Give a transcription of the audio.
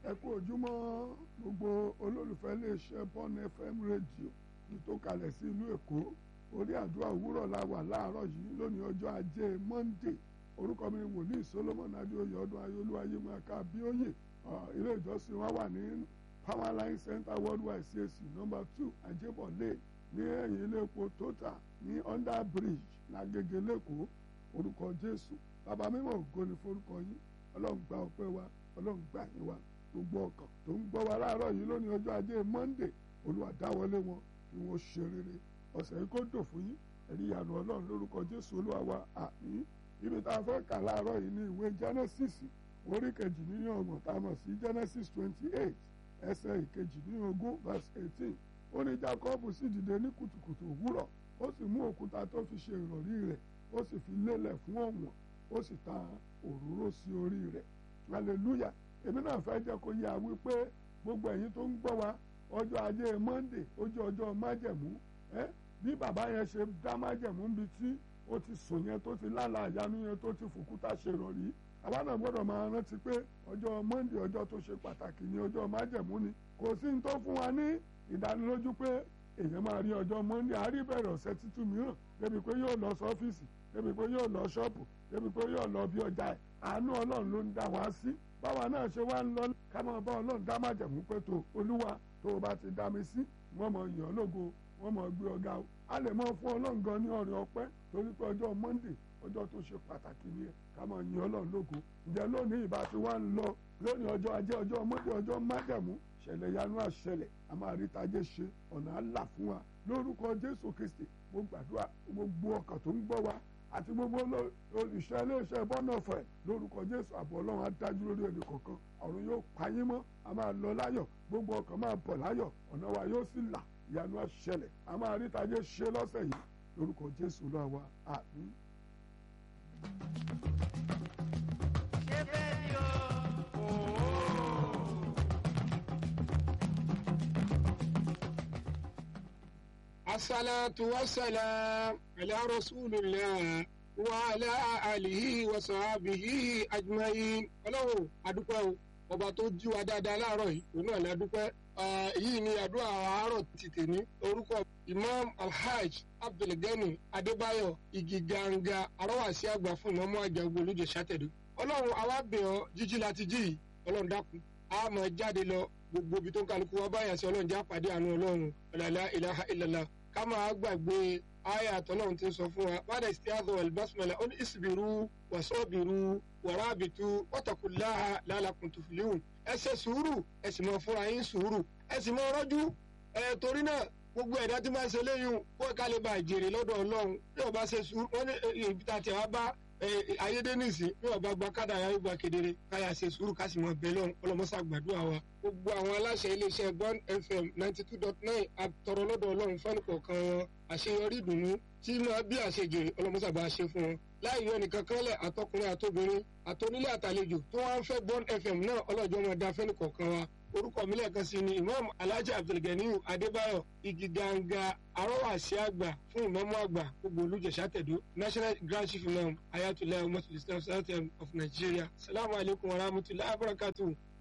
ẹ kú ojúmọ́ gbogbo olólùfẹ́ iléeṣẹ́ Bond FM rédíò ní tó kalẹ̀ sí ìlú Èkó orí àdúrà òwúrọ̀ la wà láàárọ̀ yìí lónìí ọjọ́ ajé Monday orúkọ mi ni wòlíì Solomon adéoyè ọdún ayélujára ayélujára abíóyè ilé ìjọsìn wa wà ní Powerline Center Worldwide CAC number two ajébọ̀lé ní ẹ̀yìn ilé epo Total ní under bridge lágége lẹ́kọ̀ọ́ orúkọ Jésù bàbá mímọ́ ògo ni forúkọ yín ọlọ́run gba ọpẹ́ wa ọlọ́run gbà yín wa gbogbo ọkàn tó ń gbọ́ wa láàárọ̀ yìí lónìí ọjọ́ ajé Monday olúwa dáwọlé wọn kí wọ́n ṣe rere ọ̀sẹ̀ yìí kó dò fún yín ẹ̀rí ìyanu ọlọ́run lórúkọ Jésù olúwa wa àmín ibi tá a fẹ́ kà láàárọ̀ yìí ní ìwé Genesis orí kejì nínú ọgbọ̀n tá a mọ̀ sí Genesis twenty eight ẹsẹ̀ ìkejì nínú ogún verse eighteen ó ní Jacob sì dìde ní kùtùkùtù òwúrọ̀ ó sì mú òkúta tó fi ṣe ìrọ̀rí rẹ̀ ó sì fi lélẹ̀ fún ọ̀wọ̀n ó sì ta òróró sí orí rẹ̀ hallelujah èmi náà fẹ́ jẹ́ kó yé a wípé gbogbo ẹ̀yin tó ń gbọ́ wa ọjọ́ ajé Monday ó jẹ́ ọjọ́ májẹ̀mú ẹ́ bí bàbá yẹn ṣe dá májẹ̀mú níbi tí ó ti sùn yẹn tó ti lálà àyánu yẹn tó ti fòkúta ṣe rọ̀rí àwa náà gbọ́dọ̀ máa rántí pé ọjọ́ Monday ọjọ́ tó ṣe pàtàkì ni ọjọ́ májẹ̀mú ni kò sí ní tó fún wa ní ìdánilójú pé èèyàn máa rí ọjọ́ Monday àárí bẹ̀rẹ̀ ọ̀sẹ̀ tuntun mìíràn débi pé yóò lọ sọ́fíìsì débi pé yóò lọ ṣọ́ọ̀pù débi pé yóò lọ bí ọjà ẹ̀ àánú Ọlọ́run ló ń dá wa sí báwa náà ṣe wá ń lọ ká máa bá Ọlọ́run dá májẹ̀mú pé tó Olúwa tó o bá ti dá mi sí wọ́n mọ̀ yàn lógo wọ́n mọ̀ gbé ọ̀gá o a lè mọ fún Ọlọ́run gan ní ọ̀rẹ́ ọpẹ́ torí pé ọjọ́ Monday ọjọ́ tó ṣe pàtàkì ni ká máa yìn Ọlọ́run lógo ǹjẹ́ lónìí ìbá ti wá ń lọ lónìí ọjọ́ ajé ọjọ́ Monday ọjọ́ májẹ̀mú ṣẹlẹ̀ yanu àṣẹlẹ̀ a máa rí tajé ṣe ọ̀nà àlà fún wa lórúkọ Jésù Kristi mo gbàdúrà gbogbo ọkàn tó ń gbọ́ wa àti gbogbo olùṣẹ́ iléeṣẹ́ bọ́nọ̀fẹ̀ lórúkọ Jésù àbọ̀ Ọlọ́run á dájú lórí ẹnì kọ̀ọ̀kan ọ̀run yóò payín mọ́ a máa lọ láyọ̀ gbogbo ọkàn máa bọ̀ láyọ̀ ọ̀nà wa yóò sì là ìyanu àṣẹlẹ̀ a máa rí tajé ṣe lọ́sẹ̀ yìí lórúkọ Jésù lọ́wọ́ wa àmín. ṣé bẹ́ẹ̀ ni o. asalatu wasalam ala rasulillah wa ala alihi wa sahabihi ajmain ọlọ́run adúpẹ́ o ọba tó jí wa dáadáa láàárọ̀ yìí òun náà ní adúpẹ́ yìí ni àdúrà àárọ̀ ti tèmi orúkọ imam alhaj abdulgani adébáyọ̀ igi ganga arọ́wàsí àgbà fún ìmọ̀mọ́ àjàgbó olùjẹ́ sátẹ̀dọ̀ ọlọ́run àwa bẹ̀ ọ́ jíjí láti jí yìí ọlọ́run dákun a máa jáde lọ gbogbo ibi tó ń kálukú wa báyà sí ọlọ́run já pàdé àánú ọlọ́run ọ̀làlá ilaha illallah ká máa gbàgbé àyà àtọ́lọ́run ti ń sọ fún wa bàdà istiadha wal basmala ó ní isbiru wasabiru warabitu wattaqullaha la'allakum tuflihun ẹ ṣe sùúrù ẹ sì máa fúnra yín sùúrù ẹ sì máa rọ́jú ẹ torí náà gbogbo ẹ̀dá tí máa ń ṣe léyìn kó ká lè bá ìjèrè lọ́dọ̀ ọlọ́run bí ọba ṣe sùúrù wọ́n ní ibi tá a ti wá bá ayédènìsí bí ọba gba kádà yà gba kedere káyà ṣe sùúrù ká sì mọ bẹ́ẹ̀ lọ́hùn ọlọ́mọṣà gbàdúrà wa. gbogbo àwọn aláṣẹ iléeṣẹ́ Bond FM ninety two dot nine àtọ̀rọ̀ lọ́dọ̀ ọlọ́run fẹ́ni kọ̀ọ̀kan wọn àṣeyọrí ìdùnnú tí máa bí àṣejèrè ọlọ́mọṣà bá ṣe fún wọn. láì yọ nìkan kanlẹ̀ àtọkùnrin àtobìnrin àtonílé àtàlejò tó wá ń fẹ́ Bond FM náà ọlọ́jọ́ máa da fẹ́ni kọ̀ọ̀kan wa orúkọ mi lẹ́ẹ̀kan sí ni imam alhaji abdulganiyu adébáyọ̀ igi ganga arọ́wàsí àgbà fún ìmọ̀mọ́ àgbà gbogbo olùjẹ̀sà tẹ̀dó national grand chief imam ayatollah muhammadu islam sultan of nigeria salamu alaykum wa rahmatulahi wa barakatuhu